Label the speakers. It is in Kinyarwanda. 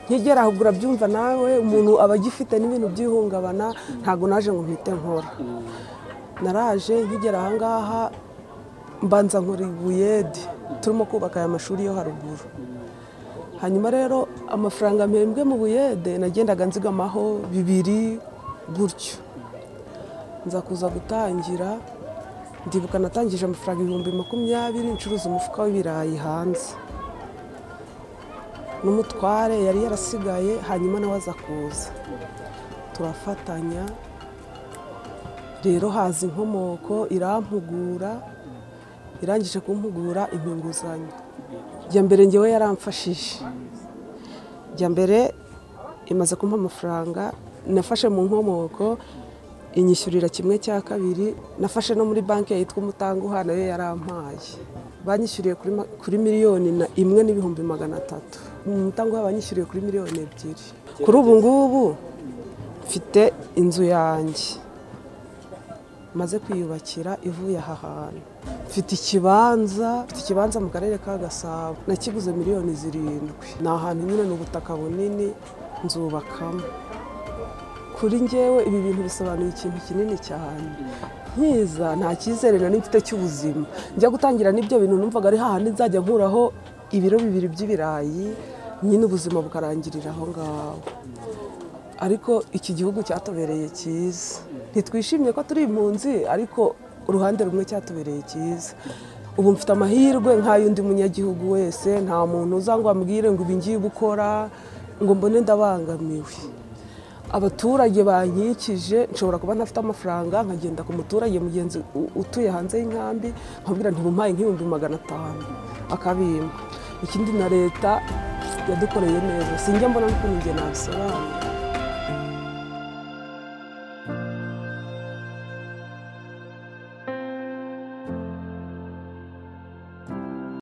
Speaker 1: nkigera aho urabyumva nawe umuntu aba agifite n'ibintu by'ihungabana ntabwo naje ngo mpite nkora naraje nkigera aha ngaha mbanza nkora ibuyede turimo kubaka aya mashuri yo haruguru hanyuma rero amafaranga mpembwe mu buyede nagendaga nzigamaho bibiri gutyo nza kuza gutangira ndibuka natangije amafaranga ibihumbi makumyabiri ncuruza umufuka w'ibirayi hanze n'umutware yari yarasigaye hanyuma nawe aza kuza turafatanya rero haza inkomoko irampugura irangije kumpugura impa inguzanyo jya mbere ngewe yaramfashije jya mbere imaze kumpa amafaranga nafashe mu nkomoko inyishyurira kimwe cya kabiri nafashe no muri banki yitwa umutanguha nayo yarampaye banyishyuriye kuri miliyoni imwe n'ibihumbi magana atatu umutanguha banyishyuriye kuri miliyoni ebyiri kuri ubu ngubu mfite inzu yanjye maze kwiyubakira ivuye aha hantu mfite ikibanza mfite ikibanza mu karere ka gasabo nakiguze miliyoni zirindwi ni ahantu nyine ni ubutaka bunini nzubakamo kuri ngewe ibi bintu bisobanuye ikintu kinini cyane nkiza nta cyizere nari mfite cy'ubuzima njya gutangira n'ibyo bintu numvaga ari hahandi nzajya nkuraho ibiro bibiri by'ibirayi nyine ubuzima bukarangirira aho ngaho ariko iki gihugu cyatubereye cyiza ntitwishimiye ko turi impunzi ariko uruhande rumwe cyatubereye cyiza ubu mfite amahirwe nk'ay'undi munyagihugu wese nta muntu uza ngo ambwire ngo ibi ngiye gukora ngo mbone ndabangamiwe abaturage bankikije nshobora kuba ntafite amafaranga nkagenda ku muturage mugenzi utuye hanze y'inkambi nkabwira ntibumpaye nk'ibihumbi magana atanu akabimpa ikindi na leta yadukoreye neza sinjya mbona n'ukuntu njye nabisobanura